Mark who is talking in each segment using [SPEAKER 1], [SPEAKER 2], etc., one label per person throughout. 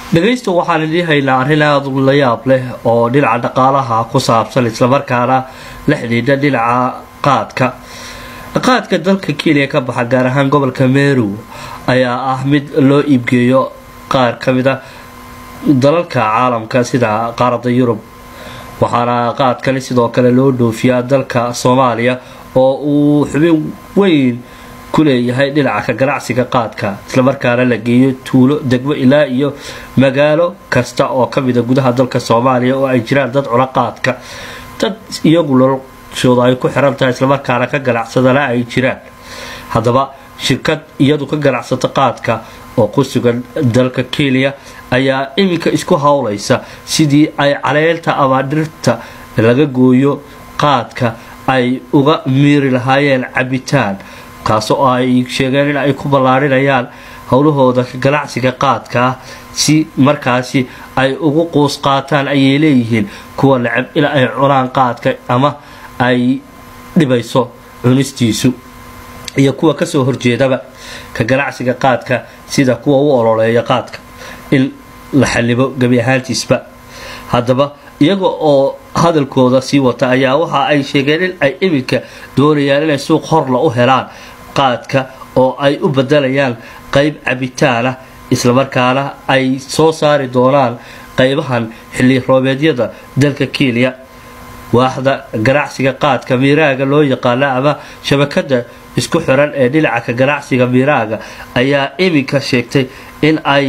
[SPEAKER 1] dhegaysta waxaan idiin haynaa arrin aada la yaab leh oo dhinaca dhaqaalaha ku saabsan islamarkaana la xidhiidha dhinaca qaadka qaadka dalka kenya ka baxa gaar ahaan gobolka meru ayaa ah mid loo iibgeeyo qaar ka mid a dalalka caalamka sida qaaradda yurub waxaana qaadkani sidoo kale loo dhoofiyaa dalka soomaaliya oo uu xubin weyn ku leeyahay dhinaca ka ganacsiga qaadka islamarkaana la geeyo tuulo degmo ilaa iyo magaalo kasta oo ka mida gudaha dalka soomaaliya oo ay jiraan dad cuna qaadka dad iyagu noloshooda ay ku xiran tahay islamarkaana ka ganacsadana ay jiraan haddaba shirkad iyadu ka ganacsata qaadka oo ku sugan dalka kenya ayaa iminka isku howlaysa sidii ay caleelta ama dhirta laga gooyo qaadka ay uga miiri lahaayeen cabitaan kaasoo ay sheegeen in ay ku ballaarinayaan howlahooda ganacsiga qaadka ah si markaasi ay ugu quus qaataan ayay leeyihiin kuwa necab in ay cunaan qaadka ama ay dhibayso cunistiisu iyo kuwa kasoo horjeedaba ka ganacsiga qaadka sida kuwa u ololeeya qaadka in la xalibo gebi ahaantiisba haddaba iyaga oo hadalkooda sii wata ayaa waxa ay sheegeen in ay iminka doonayaan inay suuq horla u helaan qaadka oo ay u bedelayaan qayb cabitaanah islamarkaana ay soo saari doonaan qaybahan xilli roobeedyada dalka kenya waaxda ganacsiga qaadka miiraaga loo yaqaana ama shabakada isku xiran ee dhinaca ka ganacsiga miiraaga ayaa iminka sheegtay in ay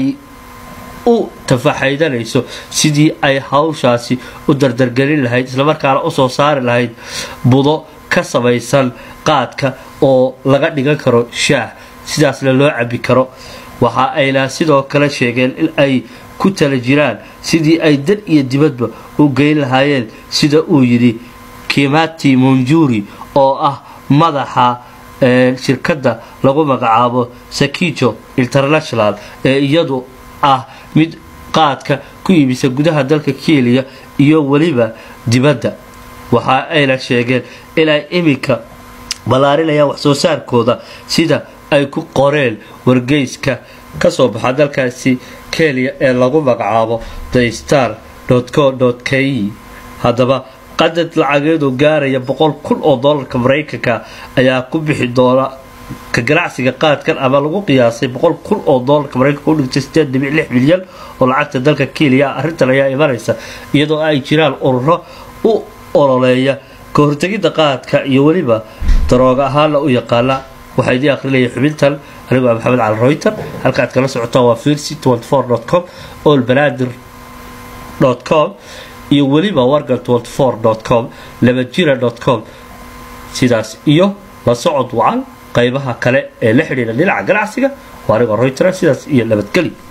[SPEAKER 1] u tafaxaydanayso sidii ay hawshaasi u dardargelin lahayd islamarkaana usoo saari lahayd budo ka samaysan qaadka oo laga dhigan karo shaah sidaasna loo cabi karo waxa ayna sidoo kale sheegeen in ay ku tala jiraan sidii ay dad iyo dibadba u geyn lahaayeen sida uu yidhi kimati monjuri oo ah madaxa shirkadda lagu magacaabo sakijo international ee iyadu ah mid qaadka ku iibisa gudaha dalka kenya iyo weliba dibadda waxa ayna sheegeen inay iminka ballaarinayaan waxsoo saarkooda sida ay ku qoreen wargeyska kasoo baxa dalkaasi kenya ee lagu magacaabo the star co k haddaba qadad lacageedu gaaraya boqol kun oo doolarka maraykanka ayaa ku bixi doona ka ganacsiga qaadkan ama lagu qiyaasay boqol kun oo doolarka maraykanka u dhigtay sideed dhibic lix milyan oo lacagta dalka kenya arrintan ayaa imanaysa iyadoo ay jiraan ururo u ololeeya ka hortegidda qaadka iyo weliba darooga ahaana u yaqaana waxaa idii akhrinaya xubintan anigoo ah maxamed cali royter halkaad kala socotaan waa firsi com olbanaadir com iyo weliba wargan com labajira com sidaas iyo la socod wacan qaybaha kale ee la xidhiidha dhinaca ganacsiga waa anigoo royter sidaas iyo nabadgeli